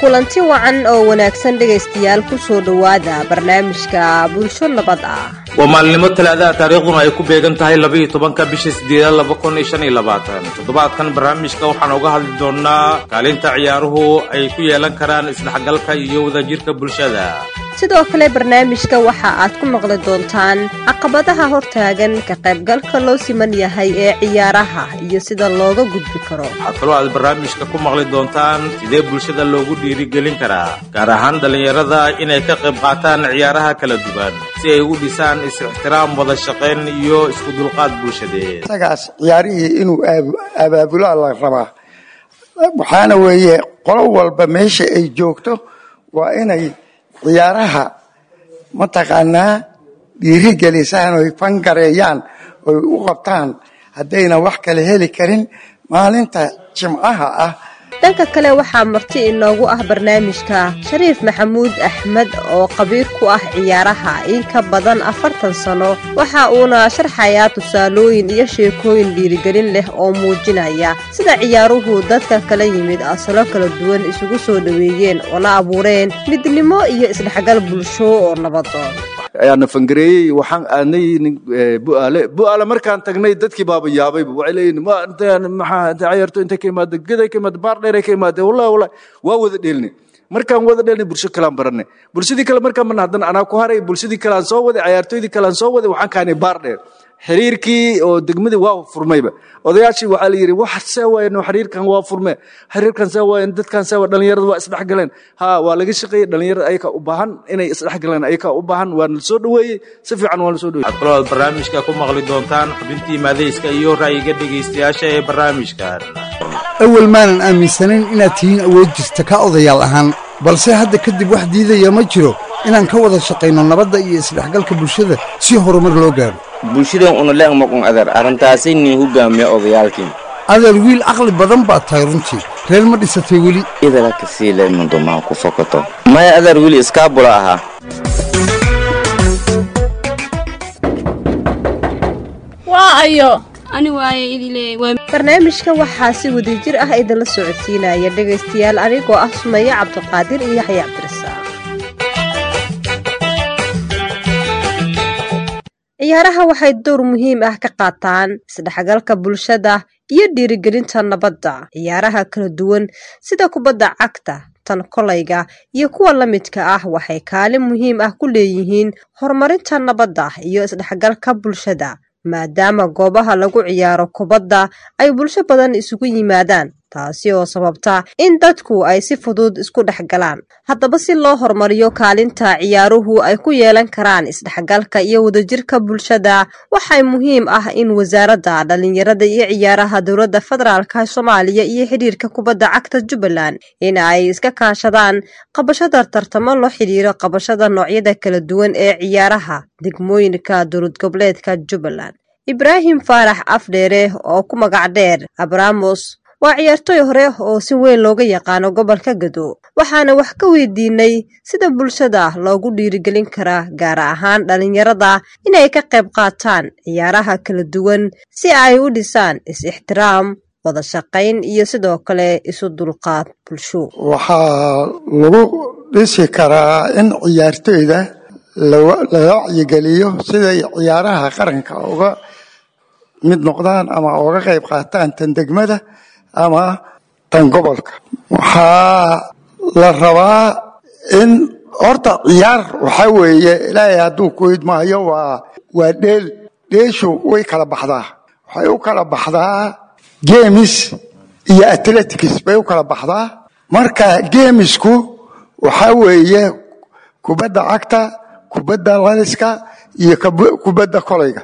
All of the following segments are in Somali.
kulanti wacan oo wanaagsan dhegaystayaal ku soo dhowaada barnaamijka bulsho nabad ah waa maalinimo talaadaha taariikhduna ay ku beegan tahay labaiyo tobanka bisha sideedaad laba kun iyo shan iyo labaatan toddobaadkan barnaamijka waxaan uga hadli doonnaa kaalinta ciyaaruhu ay ku yeelan karaan isdhexgalka iyo wadajirka bulshada sidoo kale barnaamijka waxa aad ku maqli doontaan caqabadaha hortaagan ka qaybgalka loo siman yahay ee ciyaaraha iyo sida looga gudbi karo waxaa kaloo aad barnaamijka ku maqli doontaan sidee bulshada loogu dhiirigelin karaa gaar ahaan dhallinyarada inay ka qayb qaataan ciyaaraha kala duwan si ay u dhisaan is-ixtiraam wada shaqayn iyo isku dulqaad bulshadeed isagaas ciyaarihii inuu abaabulaa la rabaa waxaana weeye qolo walba meesha ay joogto waa inay ciyaaraha mataqaanaa dhiirigelisaan oy fangareeyaan oy u qabtaan haddayna wax kale heli karin maalinta jimcaha ah dhanka kale waxaa marti inoogu ah barnaamijka shariif maxamuud axmed oo qabiir ku ah ciyaaraha in ka badan afartan sano waxa uuna sharxayaa tusaalooyin iyo sheekooyin dhiirigelin leh oo muujinaya sida ciyaaruhu dadka kala yimid asalo kala duwan isugu soo dhoweeyeen oona abuureen midnimo iyo isdhexgal bulsho oo nabadoon ayaana fangareeyey waxaan aadnay bu'aale bu'aale markaan tagnay dadkii baaba yaabayba waxay leeyihin maxaa ciyaarto intay ka imaada geday ka imaada baar dheeray ka imaada wallahi wallahi waa wada dheelnay markaan wada dheelnay bulsho kalaan baranay bulshadii kale markaan marna haddana anaa ku haray bulshadii kale aan soo waday ciyaartooydii kale aan soo waday waxaan kaanay baar dheer xiriirkii oo degmadii waa furmayba odayaashii waxaa la yidhi wax see waayen xiriirkan waa furme xiriirkan see waayen dadkan see waa dhalinyarada waa isdhexgaleen ha waa laga shaqeeyey dhalinyarada ayakaa u baahan inay isdhexgaleen ayakaa u baahan waana la soo dhoweeyey si fiican waa la soo dhoweeyey waxaad kaloo aad barnaamijka ku maqli doontaan xubintii maadayska iyo ra'yiga dhegaystayaasha ee barnaamijkan awal maanan aaminsanayn inaad tihiin awood jirta ka odayaal ahaan balse hadda kadib wax diidaya ma jiro inaan ka wada shaqayno nabadda iyo isdhexgalka bulshada si horumar loo gaaro bulshadan una leeg maqun adeer arrintaasay nin hogaamiya odayaalkiin adeer wiil caqli badan baad tahay runtii reer ma dhisatay weli idala kasii leedmandomaa ku fokato maya adeer weli iskaabula ahaa waa ayo ani waaye idile barnaamijka waxaa si wadajir ah idinla socodsiinaya dhegaystayaal anigoo ah sumaye cabdiqaadir iyo yaxya cabdirasaaq ciyaaraha waxay dowr muhiim ah ka qaataan isdhexgalka bulshada iyo dhiirigelinta nabadda ciyaaraha kala duwan sida kubadda cagta tan kolayga iyo kuwa la midka ah waxay kaalin muhiim ah ku leeyihiin horumarinta nabadda iyo isdhexgalka bulshada maadaama goobaha lagu ciyaaro kubadda ay bulsho badan isugu yimaadaan taasi oo sababta in dadku ay si fudud isku dhex galaan haddaba si loo horumariyo kaalinta ciyaaruhu ay ku yeelan karaan isdhexgalka iyo wadajirka bulshada waxay muhiim ah in wasaaradda dhallinyarada iyo ciyaaraha dowladda federaalka soomaaliya iyo xidhiirka kubadda cagta jubbaland in ay iska kaashadaan qabashada tartamo loo xidhiiro qabashada noocyada kala duwan ee ciyaaraha degmooyinka dowlad goboleedka jubbaland ibraahim faarax afdheere oo ku magac dheer abramos waa ciyaartooy hore oo si weyn looga yaqaano gobolka gado waxaana wax ka weydiinay sida bulshada loogu dhiirigelin karaa gaar ahaan dhallinyarada inay ka qayb qaataan ciyaaraha kala duwan si ay u dhisaan is-ixtiraam wada shaqayn iyo sidoo kale isu dulqaad bulsho waxaa lagu dhisi karaa in ciyaartooyda la wacyigeliyo siday ciyaaraha qaranka uga mid noqdaan ama uga qayb qaataan tan degmada ama tan gobolka waxaa la rabaa in horta ciyaar waxaa weeye ilaahay hadduu ku idmaayo waa waa dheel dheeshu way kala baxdaa waxay u kala baxdaa gemis iyo athletics bay u kala baxdaa marka gemisku waxaa weeye kubadda cagta kubadda laliska iyo kubadda kolayga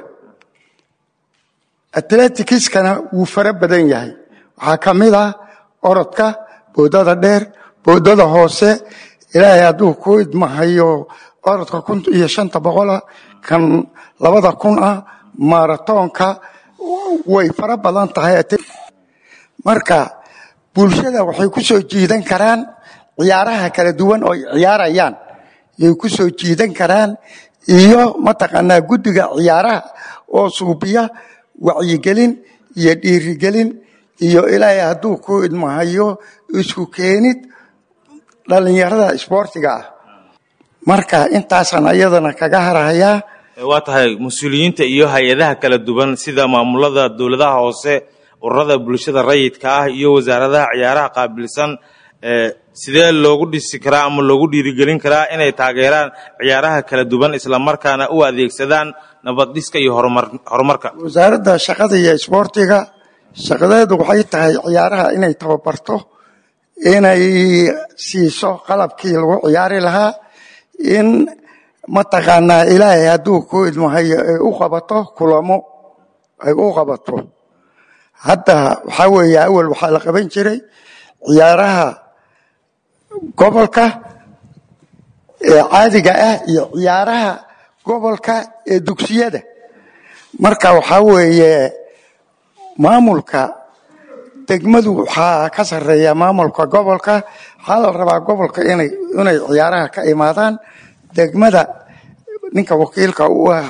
atleticskana wuu fara badan yahay waxaa ka mid ah orodka boodada dheer boodada hoose ilaahay hadduu ku idmahayo orodka kun iyo shanta boqola kan labada kun ah maratoonka way fara badan tahay marka bulshada waxay ku soo jiidan karaan ciyaaraha kala duwan oo ciyaarayaan yay ku soo jiidan karaan iyo mataqaanaa guddiga ciyaaraha oo suubiya wacyigelin iyo dhiirigelin iyo ilaahay hadduu ku idmahayo isku keenid dhalinyarada isboortiga ah marka intaasaan ayadana kaga harahayaa waa tahay mas-uuliyiinta iyo hay-adaha kala duwan sida maamulada dowladaha hoose ururada bulshada rayidka ah iyo wasaaradaha ciyaaraha qaabilsan sidee loogu dhisi karaa ama loogu dhiirigelin karaa inay taageeraan ciyaaraha kala duwan islamarkaana u adeegsadaan nabaddhiska iyo horumarka wasaaradda shaqada iyo isboortiga shaqadeedu waxay tahay ciyaaraha inay tababarto inay siiso qalabkii lagu ciyaari lahaa in mataqaanaa ilaahay hadduu ku idmahayo ay u qabato kulamo ay u qabato hadda waxaa weeye awal waxaa la qaban jiray ciyaaraha gobolka ee caadiga ah iyo ciyaaraha gobolka ee dugsiyada marka waxaa weeye maamulka degmadu waxaa ka sarreeya maamulka gobolka waxaa la rabaa gobolka inay inay ciyaaraha ka imaadaan degmada ninka wakiilka u ah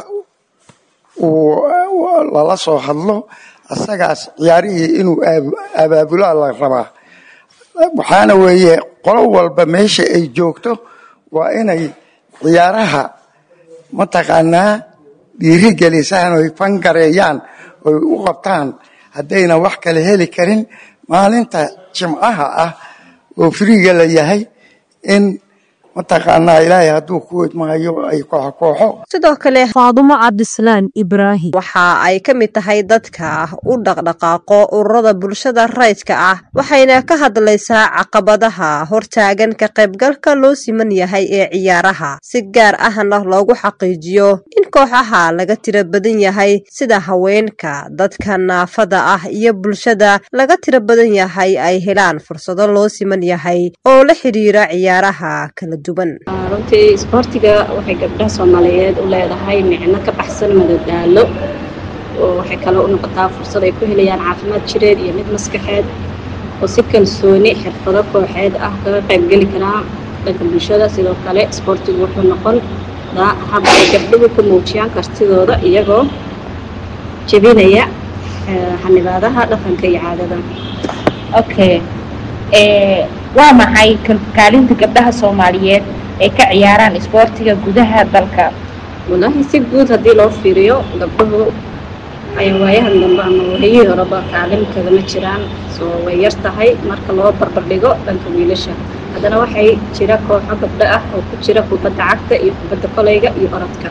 uu lala soo hadlo asagaas ciyaarihii inuu abaabulaa la rabaa waxaana weeye qolo walba meesha ay joogto waa inay ciyaaraha mataqaanaa dhiirigelisaan oy fangareeyaan oy u qabtaan haddayna wax kale heli karin maalinta jimcaha ah oo firiga la yahay in mataqaanaa ilaahay hadduu ku idmahayo ay kooxo kooxo sidoo kale faadumo cabdislaan ibraahim waxa ay ka mid tahay dadka u dhaqdhaqaaqo ururada bulshada rayidka ah waxayna ka hadlaysaa caqabadaha hortaagan ka qaybgalka loo siman yahay ee ciyaaraha si gaar ahna loogu xaqiijiyo in kooxaha laga tiro badan yahay sida haweenka dadka naafada ah iyo bulshada laga tiro badan yahay ay helaan fursado loo siman yahay oo la xidhiira ciyaaraha kala runtii isboortiga waxay gabdhaha soomaaliyeed u leedahay micno ka baxsan madadaalo oo waxay kale u noqotaa fursad ay ku helayaan caafimaad jireed iyo mid maskaxeed oo si kalsooni xirfado kooxeed ah kaga qaybgeli karaa dhanka bulshada sidoo kale isboortigu wuxuu noqon hab ay gabdhuhu ku muujiyaan kartidooda iyagoo jebinaya xanibaadaha dhaqanka iyo caadada okay waa maxay kaalinta gabdhaha soomaaliyeed ay ka ciyaaraan isboortiga gudaha dalka walaahi si guud haddii loo fiiriyo gabdhuhu ay waayahan dambe ama waayihii horeba kaalin kagama jiraan soo way yar tahay marka loo barbardhigo dhanka wiilasha haddana waxay jira kooxo gabdho ah oo ku jira kubadda cagta iyo kubadda kolayga iyo orodka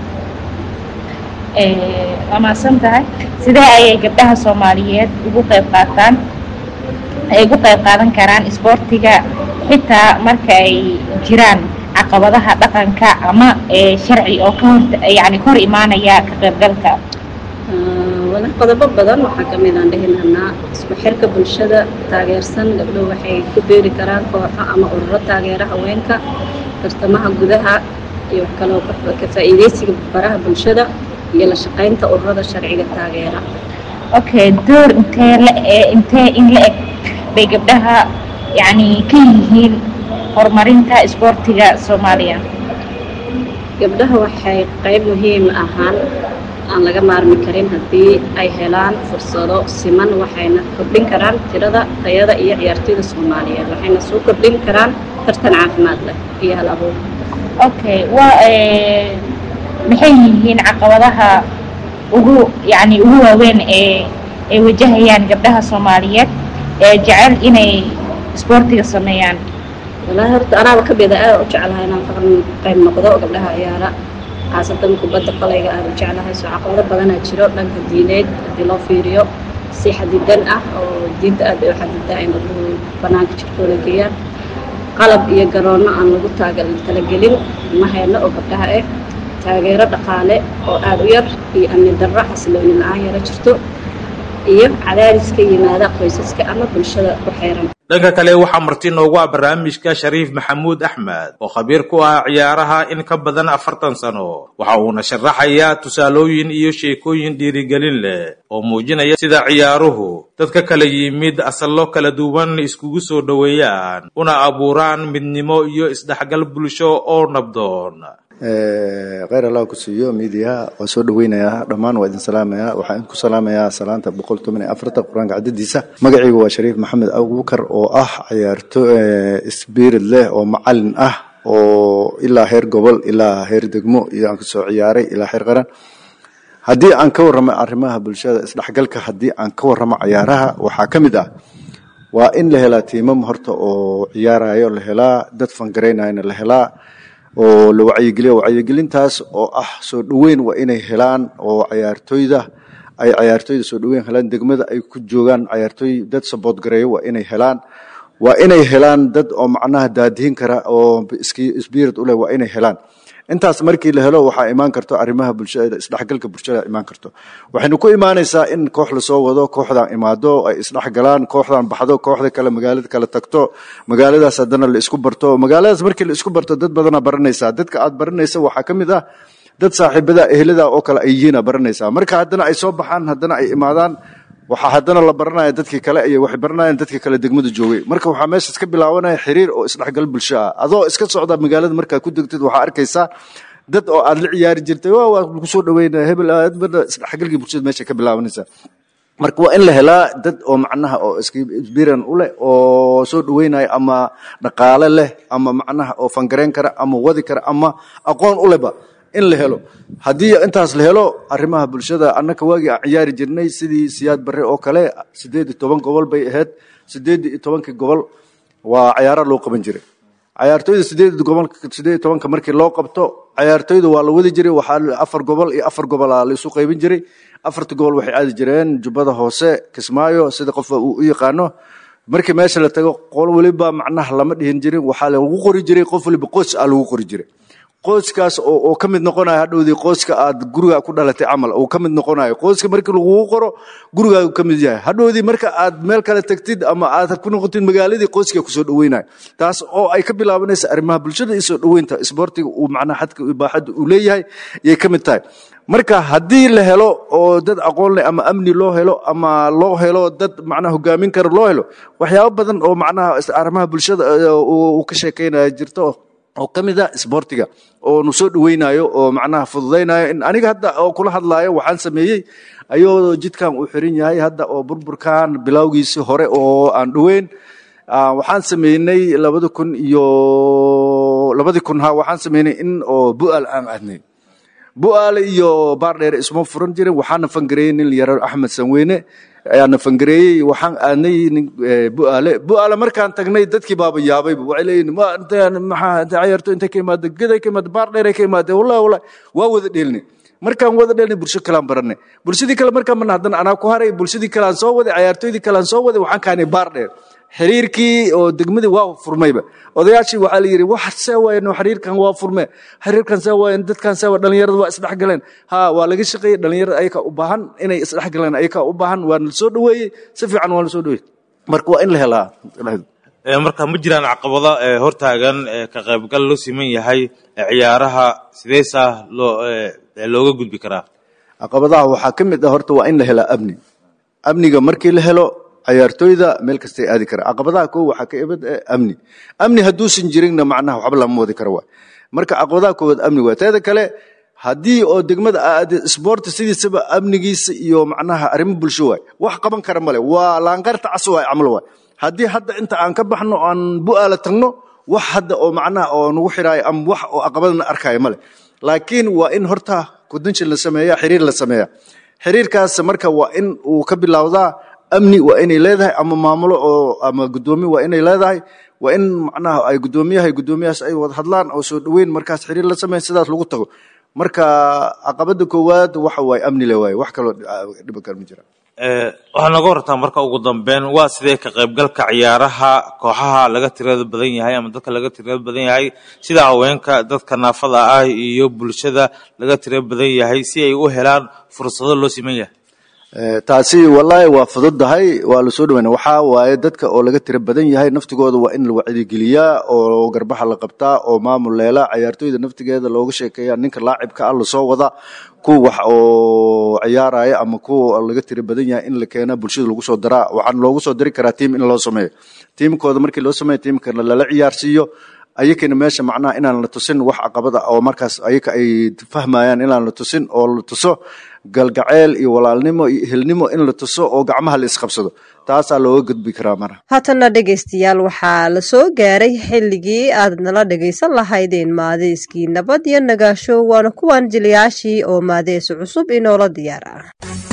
waa mahadsan tahay sidee ayay gabdhaha soomaaliyeed ugu qayb qaataan ay ugu qayb qaadan karaan isboortiga xitaa marka ay jiraan caqabadaha dhaqanka ama sharci oo ka hor yani ka hor imaanaya ka qaybgalka wala qodobo badan waxaa ka mid aan dhihi lahnaa isku xirka bulshada taageersan gabdhuhu waxay ku beeri karaan kooxo ama ururo taageera haweenka tartamaha gudaha iyo wax kaloo ka faa'iidaysiga baraha bulshada iyo la shaqaynta ururada sharciga taageera okay door intee la intee in la eg bay gabdhaha yani ka yihiin horumarinta isboortiga soomaaliya gabdhaha waxay qayb muhiim ahaan aan laga maarmi karin haddii ay helaan fursado siman waxayna kordhin karaan tirada tayada iyo ciyaartoyda soomaaliyeed waxayna soo kordhin karaan tartan caafimaad leh iyo hal abuur okay waa maxay yihiin caqabadaha ugu yani ugu waaweyn ee ay wajahayaan gabdhaha soomaaliyeed ee jecel inay isboortiga sameeyaan walaahi horta anaaba ka mida aad u jeclahay inaan ka qayb noqdo gabdhaha ciyaara khaasatan kubadda qalayga aad u jeclahay soo caqabado badanaa jiro dhanka diineed haddii loo fiiriyo si xadidan ah oo diinta aad bay u xadidaa in gabdhuhu bannaanka jirkooda geeyaan qalab iyo garoonno aan lagu taaga talagelin ma hayno oo gabdhaha ah taageero dhaqaale oo aad u yar iyo amni darro xasilooni la-aan yaro jirto iyo cadaadis ka yimaada qoysaska ama bulshada ku xeeran dhanka kale waxaa marti noogu ah barnaamijka shariif maxamuud axmed oo khabiir ku ah ciyaaraha in ka badan afartan sano waxa uuna sharaxayaa tusaalooyin iyo sheekooyin dhiirigelin leh oo muujinaya sida ciyaaruhu dadka kala yimid asallo kala duwan iskugu soo dhoweeyaan una abuuraan midnimo iyo isdhexgal bulsho oo nabdoon kheyr allah ku siiyo miidiyaha waa soo dhaweynayaa dhammaan waa idin salaamayaa waxaan ku salaamayaa salaanta boqol toban iyo afarta qur-aanka cadadiisa magacaygu waa shariif maxamed abubakar oo ah cayaarto spirit leh oo macalin ah oo ilaa heer gobol ilaa heer degmo iyo aan kasoo ciyaaray ilaa heer qaran haddii aan ka warramo arrimaha bulshada isdhexgalka haddii aan ka warramo cayaaraha waxaa ka mid ah waa in la helaa tiimam horta oo ciyaarayo la helaa dad fangaraynayana la helaa oo la wacyigeliyo wacyigelintaas oo ah soo dhoweyn waa inay helaan oo cayaartooyda ay cayaartooyda soo dhoweyn helaan degmada ay ku joogaan cayaartooy dad sabood gareeyo waa inay helaan waa inay helaan dad oo macnaha daadihin kara oo spirit u leh waa inay helaan intaas markii la helo waxaa imaan karto arrimaha bulshada isdhexgalka bulshada imaan karto waxaynu ku imaanaysaa in koox lasoo wado kooxdan imaado ay isdhexgalaan kooxdan baxdo kooxda kale magaalada kale tagto magaaladaas haddana la isku barto magaaladaas markii la isku barto dad badana baranaysaa dadka aad baranaysa waxaa ka mid ah dad saaxiibada ehlada oo kale ay yihiina baranaysaa marka haddana ay soo baxaan haddana ay imaadaan waxaa haddana la baranaya dadkii kale iyo waxay baranayaan dadkii kale degmada joogay marka waxaa meeshaas ka bilaabanaya xiriir oo isdhexgal bulsho ah adoo iska socda magaalada markaad ku degtid waxaa arkaysaa dad oo aad la ciyaari jirtay waa waa lagu soo dhaweynaya hebel isdhexgalkii bulshada meesha ka bilaabanaysa marka waa in la helaa dad oo macnaha oo isbiran u leh oo soo dhaweynaya ama dhaqaale leh ama macnaha oo fangareyn kara ama wadi kara ama aqoon u lehba in la helo haddii intaas la helo arrimaha bulshada annaka waagii aan ciyaari jirnay sidii siyaad barre oo kale siddeed iyo toban gobol bay ahayd siddeed iyo tobankii gobol waa cayaara loo qaban jiray cayaartooyda sideed gobol sideed iyo tobanka markii loo qabto cayaartooyda waa la wadi jiray waxaa afar gobol iyo afar gobolaa la isu qaybin jiray afarta gobol waxay aadi jireen jubbada hoose kismaayo sida qof uu u yaqaano markii meesha la tago qol weliba macnaha lama dhihin jirin waxaa lagu qori jiray qof waliba qoys aa lagu qori jiray qoyskaas oo ka mid noqonayo hadhowdii qoyska aad guriga ku dhalatay camal uu ka mid noqonayo qoyska markii lagugu qoro gurigaagu ka mid yahay hadhowdii marka aad meel kale tagtid ama aad ku noqotid magaaladii qoyska kusoo dhaweynayo taas oo ay ka bilaabanaysa arrimaha bulshada iyo soo dhaweynta isboortiga uu macnaha xadka ibaaxadda uu leeyahay yay ka mid tahay marka haddii la helo oo dad aqoon leh ama amni loo helo ama loo helo dad macnaha hogaamin kara loo helo waxyaabo badan oo macnaha arrimaha bulshada uu ka sheekeynaya jirto oo ka mid a isboortiga oo nu soo dhaweynayo oo macnaha fududaynayo in aniga hadda oo kula hadlaayo waxaan sameeyey ayuu jidkan uu xiran yahay hadda oo burburkan bilowgiisii hore oo aan dhoweyn waxaan sameynay labada kun iyo labadii kun ha waxaan sameynay in oo bu'aal aan aadnay bu'aale iyo baardheere isma furan jirin waxaana fangareeyey nin yaro axmed sanweyne ayaana fangareeyey waxaan aadnay bu'aale bu'aale markaan tagnay dadkii baaba yaabayba waxay leeyihin ma maxaa cayarto intay ka imaada geday ka imaada baardheeray ka imaada wallahi wallahi waa wada dheelnay markaan wada dheelnay bulsho kalean baranay bulshadii kale markaan marna haddana anaa ku haray bulshadii kalean soo waday cayaartooydii kalean soo waday waxaan kaanay baardheer xiriirkii oo degmadii waa furmayba odayaashii waxaa la yidhi wax see waayeno xiriirkan waa furme xiriirkan see waayen dadkan see waa dhalinyarada waa isdhexgaleen ha waa laga shaqeeyey dhalinyarada ayaka u baahan inay isdhexgaleen ayaka u baahan waa la soo dhaweeyey si fiican waa la soo dhaweeyey marka waa in la helaa marka ma jiraan caqabado hortaagan ka qaybgal loo siman yahay ciyaaraha sideesaa loo looga gudbi karaa caqabadaha waxaa ka mid ah horta waa in la helaa amni amniga markii la helo cayaartooyda meel kastay aadi kara caqabadaha koo waxaa ka imid amni amni hadduusan jirinna macnaha waxba lama wadi karo waay marka caqabadaha koowaad amni waay teeda kale haddii oo degmada aad isboorti sidiisaba amnigiisa iyo macnaha arrimo bulsho waay wax qaban kara male waa laanqarta cas waay camal waay haddii hadda inta aan ka baxno aan bu'aala tagno wax hadda oo macnaha oo nagu xiraayo ama wax oo caqabadana arkaayo male laakiin waa in horta kudanshin la sameeya xiriir la sameeya xiriirkaas marka waa in uu ka bilowdaa amni waa inay leedahay ama maamulo oo ama guddoomi waa inay leedahay waa in macnaha ay guddoomiyaha guddoomiyahaas ay wada hadlaan oo soo dhoweyn markaas xiriir la sameeya sidaas lagu tago marka caqabada koowaad waxa waaye amni le waaye wax kaloo dhiba kale ma jira waxaa nooga wartaa marka ugu dambeyn waa sidee ka qaybgalka ciyaaraha kooxaha laga tirada badan yahay ama dadka laga tirada badan yahay sida haweenka dadka naafada ah iyo bulshada laga tira badan yahay si ay u helaan fursado loo siman yahay taasi wallaahi waa fududahay waa lasoo dhaweyna waxaa waaye dadka oo laga tira badan yahay naftigooda waa in la wacdigeliyaa oo garbaxa la qabtaa oo maamul leela cayaartooyda naftigeeda looga sheekeeya ninka laacibka ah lasoo wada kuwa wax oo ciyaaraya ama kuwa laga tira badan yahay in la keena bulshada lagu soo daraa waxaan loogu soo dari karaa tiim in loo sameeyo tiimkooda markii loo sameeyo tiimkana lala ciyaarsiiyo ayakana meesha macnaha inaan la tusin wax caqabada oo markaas ayaka ay fahmayaan inaan la tusin oo la tuso galgaceel iyo walaalnimo iyo ehelnimo in la tuso oo gacmaha la isqabsado taasaa looga gudbi karaa mara haatanna dhegaystayaal waxaa la soo gaaray xilligii aad nala dhagaysan lahaydeen maadeyskii nabad iyo nagaasho waana kuwan jiliyaashii oo maadeys cusub inoola diyaar ah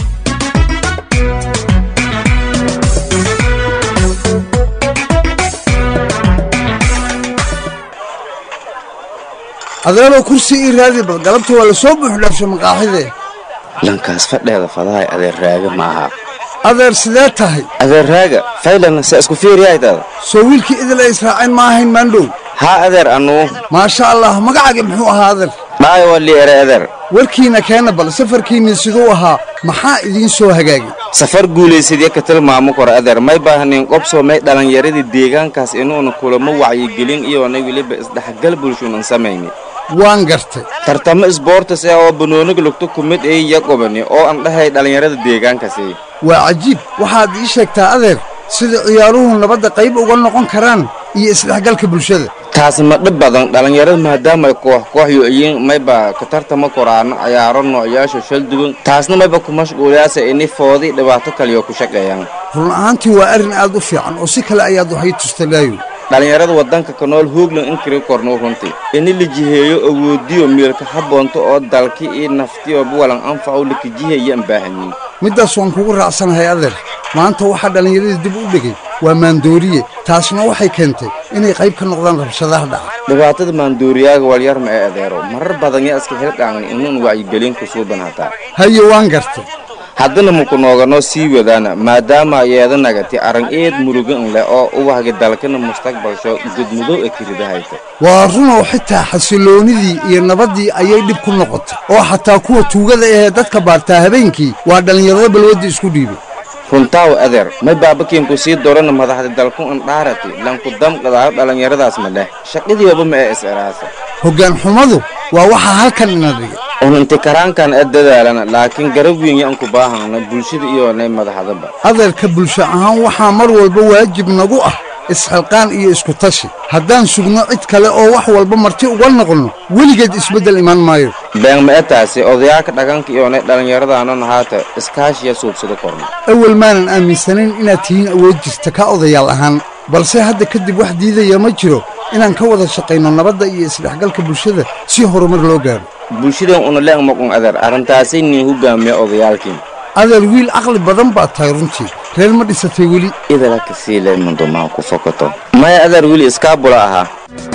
adeeroo kursi ii raadi bal galabta waa la soo buuxdhaafsha maqaaxidee lankaas fadheeda fadahay adeer raaga ma aha adeer sidee tahay adeer raaga faylan se isku fiiriyaytada soo wiilkii idil ay israaceen ma ahayn maandhow haa adeer annuu maasha allah magacaaga muxuu ahaa adeer dhaayo waa lii ere adeer warkiina keena bal safarkiinni siduu ahaa maxaa idiin soo hagaagay safar guulaysadya ka tilmaamo kora adeer may baahnin qobsoo may dhallinyaradii deegaankaas inuuna kulamo wacyigelin iyoona weliba isdhexgal bulshuunan samayni waan gartay tartamo isboortis ah oo banooniga lugto ku mid ay yaqobani oo aan dhahay dhallinyarada deegaankaasi waa cajiib waxaad ii sheegtaa adeer sida ciyaaruhu nabadda qayb uga noqon karaan iyo isdhexgalka bulshada taasi ma dhib badan dhallinyarada maadaama ay koox koox yo-yiin mayba ka tartamo koraano ciyaaro noocyaasha shal duwan taasna mayba ku mashquuliyaasa ini foodi dhibaato kaliyo ku shaqeeyaan run ahaantii waa arrin aad u fiican oo si kale ayaad waxay tustagaayo dhallinyarada waddanka ka nool hoogland in kiri kornuu runtii ini la jiheeyo awoodiyo miilka habboonto oo dalki iyo naftiyo buwalan anfacow lakajiheeyaan baahanyiin middaas waan kugu raacsanahay adeer maanta waxaa dhallinyaradii dib u dhigay waa maandooriye taasna waxay keentay inay qayb ka noqdaan rabshadaha dhaca dhibaatada maandooriyaaga walyar ma ee adeero marar badan yaa iska hildhaangan inuun wacyigelin ku suuban hataa haye waan gartay haddana muku nooganoo sii wadaana maadaama yeeda nagati arang eed murugan leh oo uwahga dalkana mustaqbalsho gudmudow ee kiridahayta waa runoo xitaa xasiloonidii iyo nabaddii ayay dhib ku noqotay oo xataa kuwa tuugada ahee dadka baartaa habeenkii waa dhallinyarada balwadda isku dhiibay runtaaw adeer may baabakiinku sii dorana madaxda dalku andhaarati lanku damqadaao dhallinyaradaas ma leh shaqadiiba ma ee is-eraasa hoggaan xumadu waa waxaa halkan ina dhigay un inti karaankan ee dadaalana laakiin garab weyn yaan ku baahana bulshada iyoonay madaxdaba adeerka bulsho ahaan waxaa mar walba waajib nagu ah isxilqaan iyo isku tashi haddaan sugno cid kale oo wax walba marti uga noqonno weligeed isbeddel imaan maayo been ma e taasi odayaalka dhaqanka iyoonay dhallinyaradaanana haata iskaashiya suubsada korna awal maanan aaminsanayn inaad tihiin awood jirta ka odayaal ahaan balse hadda kadib wax diidaya ma jiro inaan ka wada shaqayno nabadda iyo isdhexgalka bulshada si horumar loo gaaro bulshadan una leeng maqun adeer arrintaasay niin hogaamiya odayaalkiin adeer wiil caqli badan baad tahay runtii reer ma dhisatay weli idala kasii leemandomaa ku fokato maya adeer weli iskaabula ahaa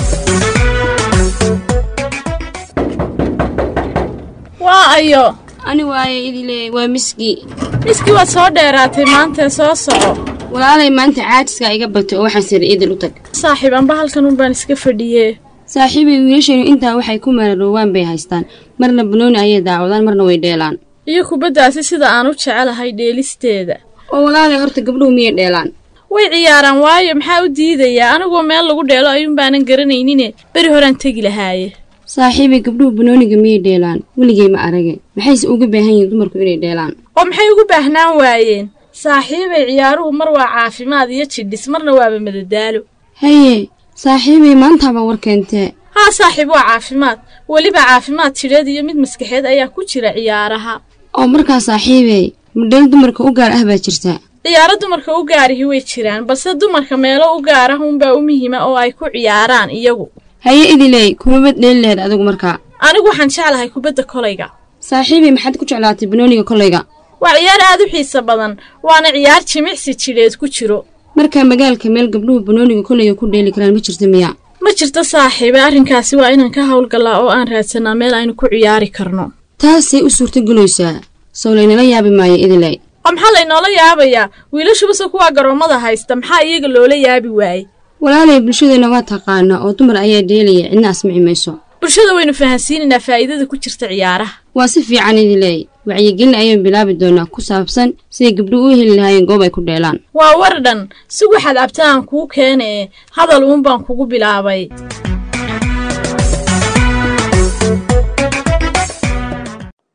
waa ayo ani waaye idile waa miski miski waad soo dheeraatay maantee soo soco walaalay maanta caajiskaa iga batay oo waxaan siri idil u tag saaxiib amba halkan un baan iska fadhiyee saaxiibay wiilashanu intaa waxay ku mararoowaan bay haystaan marna banooni ayay daawadaan marna way dheelaan iyo kubaddaasi sida aan u jecelahay dheelisteeda oo walaalay horta gabdhuhu miyay dheelaan way ciyaaraan waayo maxaa u diidayaa aniguo meel lagu dheelo ayuun baanan garanaynine beri horaan tegi lahaaye saaxiibay gabdhuhu banooniga miyay dheelaan weligay ma arage maxayse uga baahan yihiin dumarku inay dheelaan oo maxay ugu baahnaan waayeen saaxiibay ciyaaruhu mar waa caafimaad iyo jidhis marna waaba madadaalo haye saaxiibay maantaaba war keentee haa saaxiib waa caafimaad weliba caafimaad jidheed iyo mid maskaxeed ayaa ku jira ciyaaraha oo markaa saaxiibey madheel dumarka u gaar ah baa jirta ciyaaro dumarka u gaarihi way jiraan balse dumarka meelo u gaarah unbaa u muhiima oo ay ku ciyaaraan iyagu haye idiley kumabad dheeli laheed adigu markaa anigu waxaan jeclahay kubadda kolayga saaxiibay maxaad ku jeclaatay banooniga kolayga waa ciyaar aad u xiiso badan waana ciyaar jimicsi jidheed ku jiro markaa magaalka meel gabdhuhu banooniga kolayga ku dheeli karaan ma jirta miya ma jirto saaxiibe arrinkaasi waa inaan ka howlgallaa oo aan raadsanaa meel aynu ku ciyaari karno taasay u suurtagelaysaa sow laynala yaabi maayo idiley oo maxaa laynoola yaabayaa wiilashubase kuwaa garoommada haysta maxaa iyaga loola yaabi waaye walaalay bulshadeenna waa taqaanaa oo dumar ayaa dheelaya cidna asmici mayso bulshada waynu fahansiinaynaa faa'iidada ku jirta ciyaaraha waa si fiican idiley wacyigelin ayaan bilaabi doonaa ku saabsan siday gabdhuhu u heli lahaayeen goob ay ku dheelaan waa war dhan si waxaad abta aan kuu keenee hadal uun baan kugu bilaabay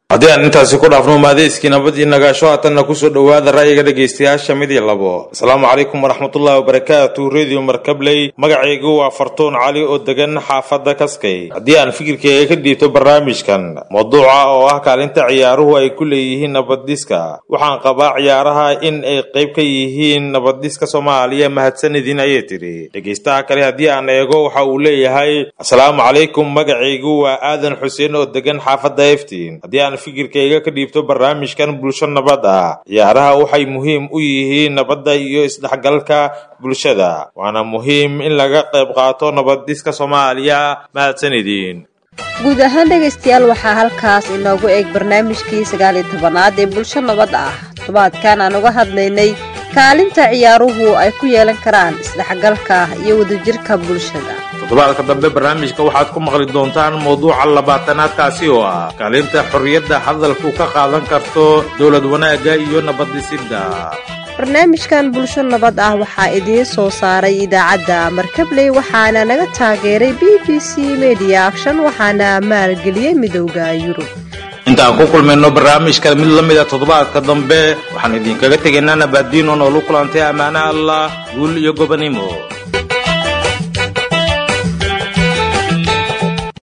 haddii aan intaasi ku dhaafno maadeyskii nabad iyo nagaasho haatanna kusoo dhowaada ra'yiga dhegaystayaasha mid iyo labo asalaamu calaykum waraxmatullahi wabarakaatu radio markabley magacaygu waa fartuun cali oo degan xaafadda kaskay haddii aan fikirkeyga ka dhiibto barnaamijkan mawduuca oo ah kaalinta ciyaaruhu ay ku leeyihiin nabaddiska waxaan qabaa ciyaaraha in ay qayb ka yihiin nabaddiska soomaaliya mahadsanidin ayay tidhi dhegaystaha kale haddii aan eego waxa uu leeyahay asalaamu calaykum magacaygu waa aadan xuseen oo degan xaafadda eftiin haddii aan fikirkayga ka dhiibto barnaamijkan bulsho nabad ah ciyaaraha waxay muhiim u yihiin nabadda iyo isdhexgalka bulshada waana muhiim in laga qayb qaato nabaddiska soomaaliya mahadsanidin guud ahaan dhegaystayaal waxaa halkaas inoogu eeg barnaamijkii sagaaliyo tobanaad ee bulsho nabad ah todobaadkan aan uga hadlaynay kaalinta ciyaaruhu ay ku yeelan karaan isdhexgalka iyo wadajirka bulshada toddobaadka dambe barnaamijka waxaad ku maqli doontaan mawduuca labaatanaadkaasi oo ah kaalinta xorriyadda hadalku ka qaadan karto dowlad wanaagga iyo nabaddisidda barnaamijkan bulsho nabad ah waxaa idiin soo saaray idaacadda markabley waxaana naga taageeray b b c media action waxaana maalgeliyey midowda yurub intaan ku kulmayno barnaamijka mid la mida toddobaadka dambe waxaan idinkaga tegaynaa nabaadiin oo noolu kulantay ammaane allah guul iyo gobanimo